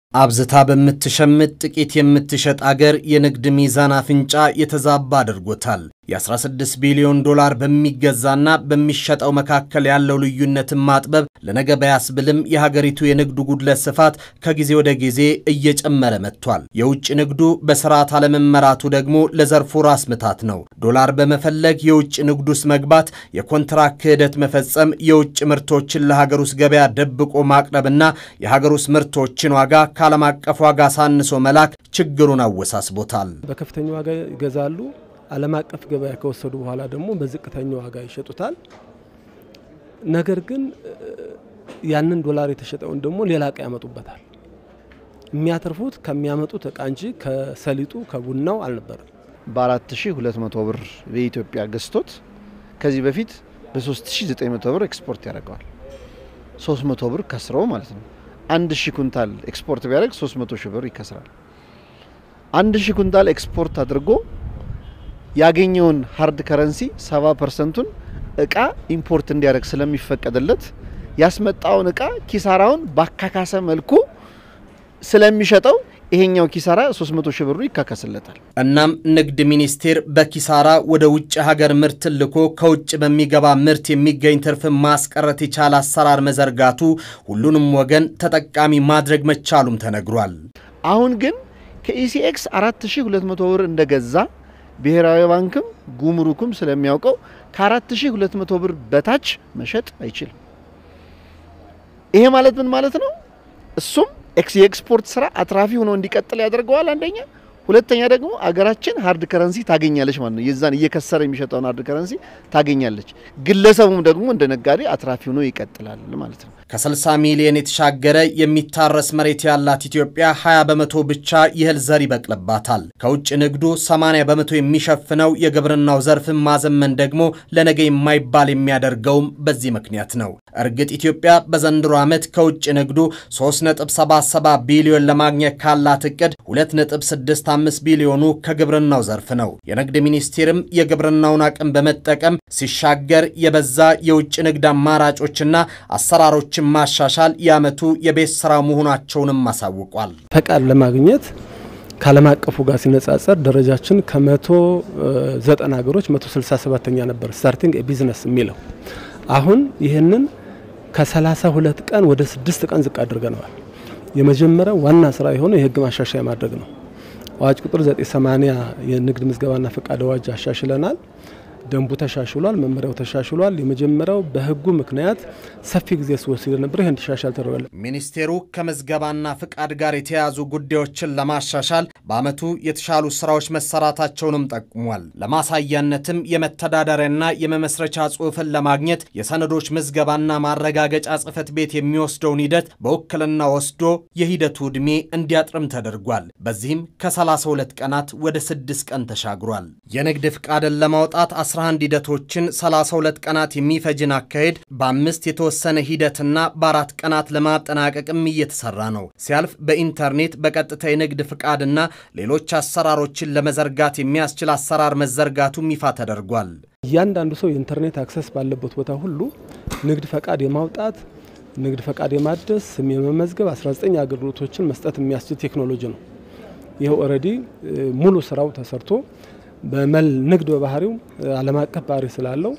አብዝታ በምትሸምት ጥቂት የምትሸጥ አገር የንግድ ሚዛን አፍንጫ የተዛባ አድርጎታል። የ16 ቢሊዮን ዶላር በሚገዛና በሚሸጠው መካከል ያለው ልዩነትን ማጥበብ ለነገ ባያስብልም የሀገሪቱ የንግዱ ጉድለት ስፋት ከጊዜ ወደ ጊዜ እየጨመረ መጥቷል። የውጭ ንግዱ በስርዓት አለመመራቱ ደግሞ ለዘርፉ ራስ ምታት ነው። ዶላር በመፈለግ የውጭ ንግዱ ውስጥ መግባት፣ የኮንትራት ክህደት መፈጸም፣ የውጭ ምርቶችን ለሀገር ውስጥ ገበያ ደብቆ ማቅረብና የሀገር ውስጥ ምርቶችን ዋጋ ከዓለም አቀፍ ዋጋ ሳንሶ መላክ ችግሩን አወሳስቦታል። በከፍተኛ ዋጋ ይገዛሉ። ዓለም አቀፍ ገበያ ከወሰዱ በኋላ ደግሞ በዝቅተኛ ዋጋ ይሸጡታል። ነገር ግን ያንን ዶላር የተሸጠውን ደግሞ ሌላ እቃ ያመጡበታል። የሚያተርፉት ከሚያመጡት እቃ እንጂ ከሰሊጡ ከቡናው አልነበረም። በ4200 ብር በኢትዮጵያ ገዝቶት ከዚህ በፊት በ3900 ብር ኤክስፖርት ያደርገዋል። 300 ብር ከስረው ማለት ነው። አንድ ሺህ ኩንታል ኤክስፖርት ቢያደርግ 300 ሺህ ብር ይከስራል። አንድ ሺህ ኩንታል ኤክስፖርት አድርጎ ያገኘውን ሀርድ ከረንሲ 70 ፐርሰንቱን እቃ ኢምፖርት እንዲያደርግ ስለሚፈቀድለት ያስመጣውን እቃ ኪሳራውን ባካካሰ መልኩ ስለሚሸጠው ይሄኛው ኪሳራ 300 ሺህ ብሩ ይካከስለታል። እናም ንግድ ሚኒስቴር በኪሳራ ወደ ውጭ ሀገር ምርት ልኮ ከውጭ በሚገባ ምርት የሚገኝ ትርፍን ማስቀረት የቻለ አሰራር መዘርጋቱ ሁሉንም ወገን ተጠቃሚ ማድረግ መቻሉም ተነግሯል። አሁን ግን ከኢሲኤክስ 4200 ብር እንደገዛ ብሔራዊ ባንክም ጉምሩክም ስለሚያውቀው ከ4200 ብር በታች መሸጥ አይችልም። ይሄ ማለት ምን ማለት ነው? እሱም የኤክስፖርት ስራ አትራፊ ሆኖ እንዲቀጥል ያደርገዋል። አንደኛ፣ ሁለተኛ ደግሞ አገራችን ሀርድ ከረንሲ ታገኛለች ማለት ነው። የዛን እየከሰረ የሚሸጠውን ሀርድ ከረንሲ ታገኛለች። ግለሰቡም ደግሞ እንደ ነጋዴ አትራፊ ሆኖ ይቀጥላል ማለት ነው። ከ60 ሚሊዮን የተሻገረ የሚታረስ መሬት ያላት ኢትዮጵያ 20 በመቶ ብቻ የእህል ዘር ይበቅልባታል። ከውጭ ንግዱ 80 በመቶ የሚሸፍነው የግብርናው ዘርፍን ማዘመን ደግሞ ለነገ የማይባል የሚያደርገውም በዚህ ምክንያት ነው። እርግጥ ኢትዮጵያ በዘንድሮ ዓመት ከውጭ ንግዱ 3.77 ቢሊዮን ለማግኘት ካላት እቅድ 2.65 ቢሊዮኑ ከግብርናው ዘርፍ ነው። የንግድ ሚኒስቴርም የግብርናውን አቅም በመጠቀም ሲሻገር የበዛ የውጭ ንግድ አማራጮችና አሰራሮችን ማሻሻል የዓመቱ የቤት ስራ መሆናቸውንም አሳውቋል። ፈቃድ ለማግኘት ከዓለም አቀፉ ጋር ሲነጻጸር ደረጃችን ከመቶ ዘጠና ሀገሮች 167ኛ ነበር ስታርቲንግ ቢዝነስ የሚለው አሁን ይህንን ከ32 ቀን ወደ 6 ቀን ዝቅ አድርገነዋል። የመጀመሪያው ዋና ስራ የሆነው የህግ ማሻሻያ ማድረግ ነው። አዋጅ ቁጥር 980 የንግድ ምዝገባና ፈቃድ አዋጅ አሻሽለናል። ደንቡ ተሻሽሏል። መመሪያው ተሻሽሏል። የመጀመሪያው በህጉ ምክንያት ሰፊ ጊዜ ሲወስድ ነበር። ይህ እንዲሻሻል ተደርጓል። ሚኒስቴሩ ከምዝገባና ፍቃድ ጋር የተያያዙ ጉዳዮችን ለማሻሻል በዓመቱ የተሻሉ ስራዎች መሰራታቸውንም ጠቁሟል። ለማሳያነትም የመተዳደሪያና የመመስረቻ ጽሑፍን ለማግኘት የሰነዶች ምዝገባና ማረጋገጫ ጽሕፈት ቤት የሚወስደውን ሂደት በውክልና ወስዶ የሂደቱ ዕድሜ እንዲያጥርም ተደርጓል። በዚህም ከ32 ቀናት ወደ 6 ቀን ተሻግሯል። የንግድ ፍቃድን ለማውጣት 11 ሂደቶችን 32 ቀናት የሚፈጅን አካሄድ በአምስት የተወሰነ ሂደትና በአራት ቀናት ለማጠናቀቅም እየተሰራ ነው። ሲያልፍ በኢንተርኔት በቀጥታ የንግድ ፍቃድና ሌሎች አሰራሮችን ለመዘርጋት የሚያስችል አሰራር መዘርጋቱም ይፋ ተደርጓል። እያንዳንዱ ሰው የኢንተርኔት አክሰስ ባለበት ቦታ ሁሉ ንግድ ፈቃድ የማውጣት ንግድ ፈቃድ የማደስ ስም የመመዝገብ 19 አገልግሎቶችን መስጠት የሚያስችል ቴክኖሎጂ ነው። ይህ ኦልሬዲ ሙሉ ስራው ተሰርቶ በመል ንግድ በባህሪው ዓለም አቀፍ ባህሪ ስላለው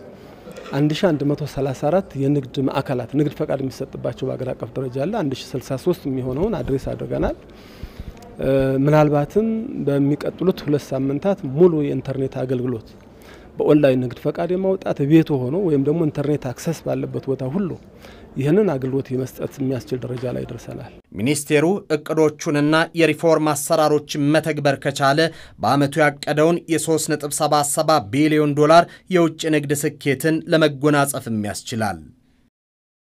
1134 የንግድ ማዕከላት ንግድ ፈቃድ የሚሰጥባቸው በሀገር አቀፍ ደረጃ አለ። 1063 የሚሆነውን አድሬስ አድርገናል። ምናልባትም በሚቀጥሉት ሁለት ሳምንታት ሙሉ የኢንተርኔት አገልግሎት በኦንላይን ንግድ ፈቃድ የማውጣት ቤቱ ሆኖ ወይም ደግሞ ኢንተርኔት አክሰስ ባለበት ቦታ ሁሉ ይህንን አገልግሎት የመስጠት የሚያስችል ደረጃ ላይ ደርሰናል። ሚኒስቴሩ እቅዶቹንና የሪፎርም አሰራሮችን መተግበር ከቻለ በዓመቱ ያቀደውን የ3.77 ቢሊዮን ዶላር የውጭ ንግድ ስኬትን ለመጎናጸፍም ያስችላል።